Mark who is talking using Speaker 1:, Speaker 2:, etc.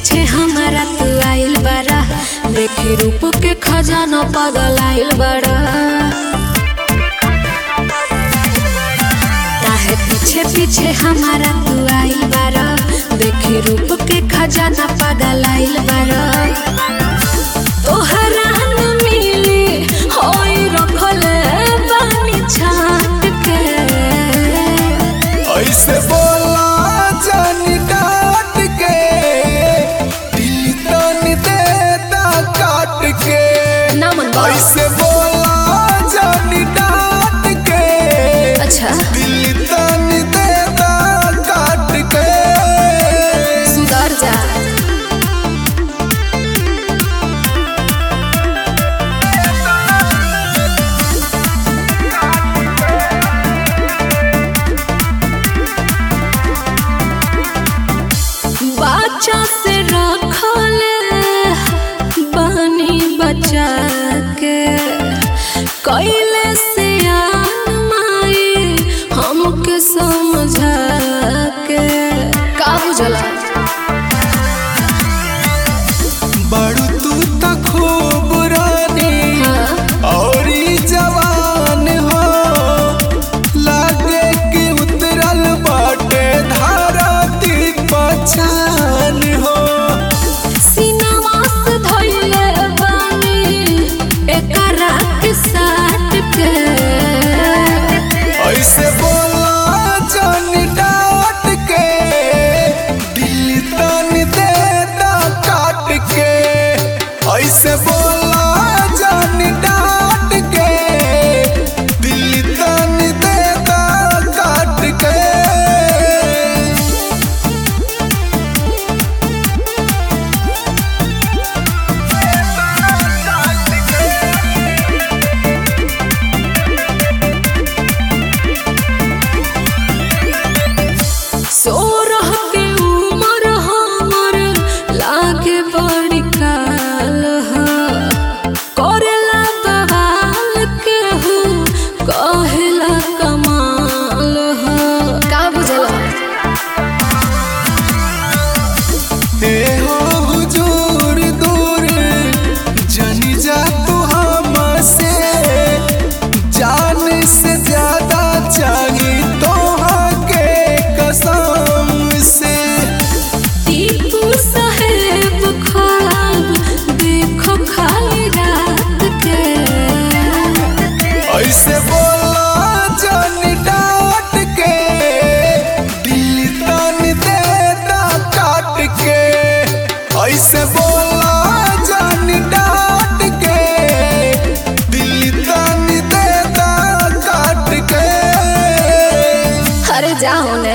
Speaker 1: पीछे हमारा तू आइल बारा देखी रूप के खजाना पागल आइल बारा काहे पीछे पीछे हमारा तू आइल बारा देखी रूप के खजाना पागल आइल बारा तोहरा न मिली होई रखले बानी छाट के
Speaker 2: ऐसे बोला जानी डांट के दिल तन देता काट के
Speaker 1: ना मन बा।
Speaker 2: ऐसे बोला जानी डांट के
Speaker 1: अच्छा
Speaker 2: दिल तन देता काट के
Speaker 1: सुधर जा बच्चा से रखले बनी बचा के कैले से माई हमके समझा के का बुझला
Speaker 2: बड़ू तू त खूब रानी और ई जवान हो लागे कि उतरल बाटे धारती पहचान हो
Speaker 1: सीनावा से धइले बानी एकरा के साथ के
Speaker 2: ऐसे बोला जान डांट के दिल तन देता काट के ऐसे बोला जान डांट के दिल तन देता काट के
Speaker 1: सोरह के उमर हमर लागे बड़ी काल ह करेला बवाल के हो कहेला कमाल ह का बुझला
Speaker 2: हे हो हुजूर दूर जनी जा तू हमसे जान से ज्यादा चाहिए तोहा के कसम से
Speaker 1: टीपू साहेब ख्वाब देखो खाली रात के
Speaker 2: ऐसे बोला जान डांट के दिल तन देता काट के ऐसे बोला जान डांट के दिल तन देता काट के
Speaker 1: अरे जाओ ने